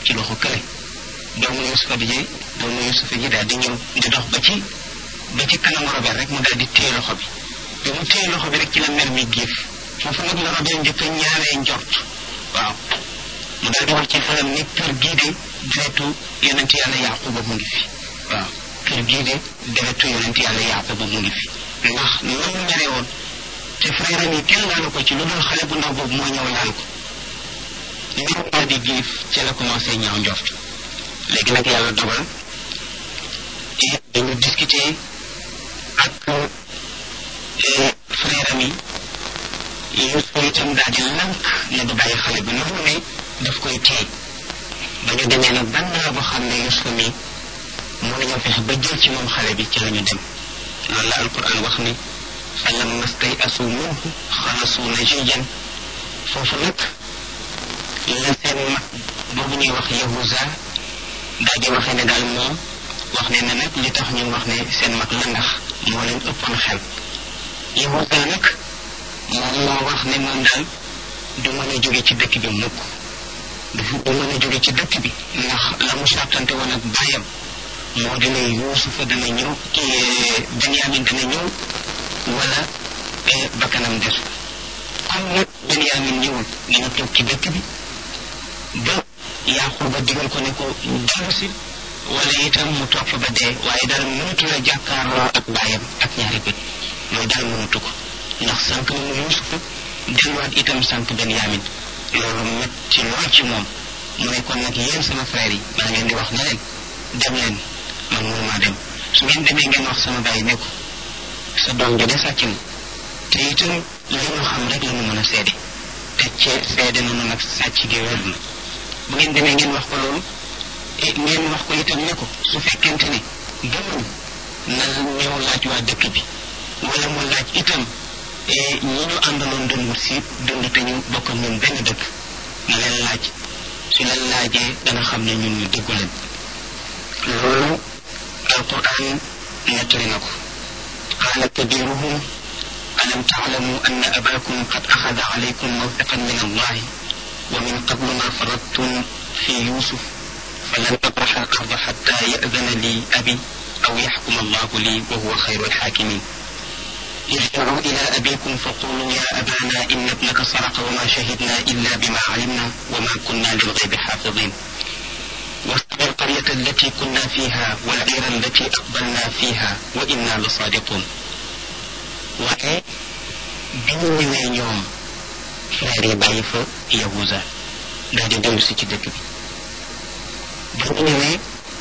ci loxo kële doomu Yusufa bi ji doomu Yusufa ji daal di ñëw di dox ba ci ba ci kanamu Robert rek mu daal di téye loxo bi bi mu téye loxo bi rek ci la mer mi giif foofu nag la Robert njëkk a ñaawee njort waaw mu daal di wax ci xelam ni kër gii de deretu yonent yàlla Yaquba mu ngi fi waaw kër gii de deretu yonent yàlla Yaquba mu ngi fi ndax nan mu mere woon te frère am yi kenn laalu ko ci lu dul xale bu ndaw boobu moo ñëw laal ko mbir daal di giif ci la commencé ñaaw njort léegi nag yàlla dogal te dañu discuter ak frère am yi Yuusufa itam daal di lànk ne du bàyyi xale bi noonu ne daf koy téye ba ñu demee nag ban naa boo xam ne Yuusufa mi mën nañoo fexe ba jël ci moom xale bi ci la ñu dem loolu la alquran wax ni falamma stay'asu minhu xalasu najiyan foofu nag la seen mag boobu ñuy wax Yahuza daal di waxee ne daal moom wax ne ne nag li tax ñu wax ne seen mag la ndax moo leen ëppoon xel Yahuza nag moom moo wax ne moom daal du mën a jóge ci dëkk bi mukk du du mën a jóge ci dëkk bi ndax la mu sàttante woon ak bàyyam moo dina Yuusufa dana ñëw Benyamin dana ñëw wala bakkanam des comme nag Benyamin ñëwul dina toog ci dëkk bi ba Yaquba digal ko ne ko dellu si wala itam mu toog fa ba dee waaye daal mënatu la jàkkaarloo ak bàyyam ak ñaari bët mooy daal mënatu ko ndax sànq na mu Yuusufa delluwaat itam sànq Benyamin loolu metti lool ci moom mu ne kon nag yéen sama frère yi maa ngeen di wax ne leen dem leen man mënumaa dem su ngeen demee ngeen wax sama bàyyi ne ko sa doom ji de sàcc na te itam li ñu xam rek la ñu mën a seede te cee seede na nag sàcc gi wér na bu ngeen demee ngeen wax ko loolu ngeen wax ko itam ne ko su fekkente ne gëmuñ na ñëw laaj waa dëkk bi wala mu laaj itam ñi ñu àndaloon doon wut si dund te ñu bokk ak ñun benn dëkk na leen laaj su leen laajee dana xam ne ñun ñu déggu leen loolu alquran nettali na ko qaala kabiruhum alam taalamu anna abakum qad axada alaykum mawtaqan min allahi wa min qablu ma faradtum fi yusuf falan abraxa al arda xatta yadana li abi aw yaxkuma allahu li wa huwa xayru alxaakimin ارجعوا إلى أبيكم فقولوا يا أبانا إن ابنك سرق وما شهدنا إلا بما علمنا وما كنا للغيب حافظين واسأل القرية التي كنا فيها والعير التي أقبلنا فيها وإنا لصادقون waaye bi ñu ñëwee ñoom frère yi bàyyi fa Yahuza daal di dellu si ci dëkk bi bi ñu ñëwee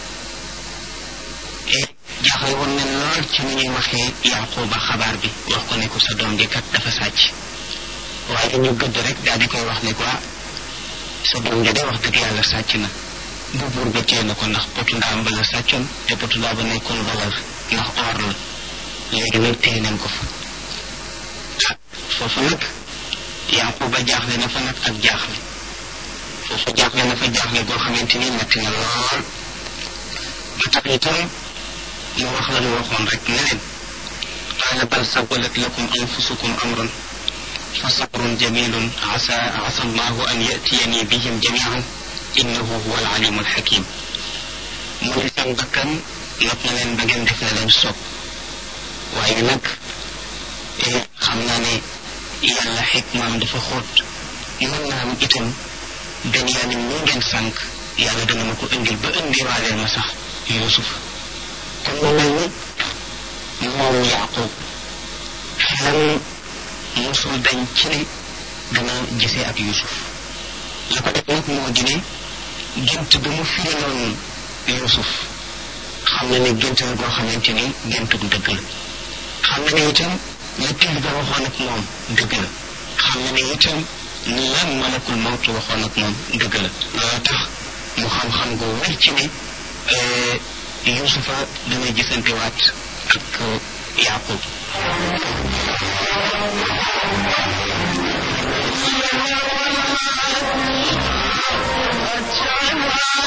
jaaxle woon nañ lool ci ni ñuy waxee Yaquba xabaar bi wax ko ne ko sa doom ji kat dafa sàcc waaye ñu gëdd rek daal di koy wax ne ko sa doom ji de wax dëgg yàlla sàcc na bu buur ba téye na ko ndax potu ndaam ba la sàccoon te potu ndaa ba nekkoon valeur ndax or la léegi nag téye nañ ko fa ah foofu nag Yaquba jaaxle na fa nag ak jaaxle foofu jaaxle na fa jaaxle goo xamante ni metti na lool ba tax itam mu wax la ñu waxoon rek ne leen qaala bal sawalat lakum anfusukum amran fa sabrun jamilun asa asa allahu an yatiyani bihim jamian innahu huwa alalimu alxakim mu ne seen bakkan not na leen ba ngeen def na leen soob waaye nag xam naa ne yàlla xikmaam dafa xóot mën naa am itam Benyamin mu ngeen sànq yàlla dana ma ko indil ba indiwaaleel ma sax Yuusuf kon mu mel ni moom Yaaqub xelam mosul dañ ci ne dana gisee ak Yuusuf la ko def nag moo di ne gént bi mu firi noonu Yuusuf xam na ne gént la goo xamante ni géntug dëgg la xam na ne itam la till ba waxoon ak moom dëgg la xam na ne itam la malakul mawtu waxoon ak moom dëgg la loolu tax mu xam-xam gu wér ci ne Yuusufa dana gisantewaat ak Yaaqub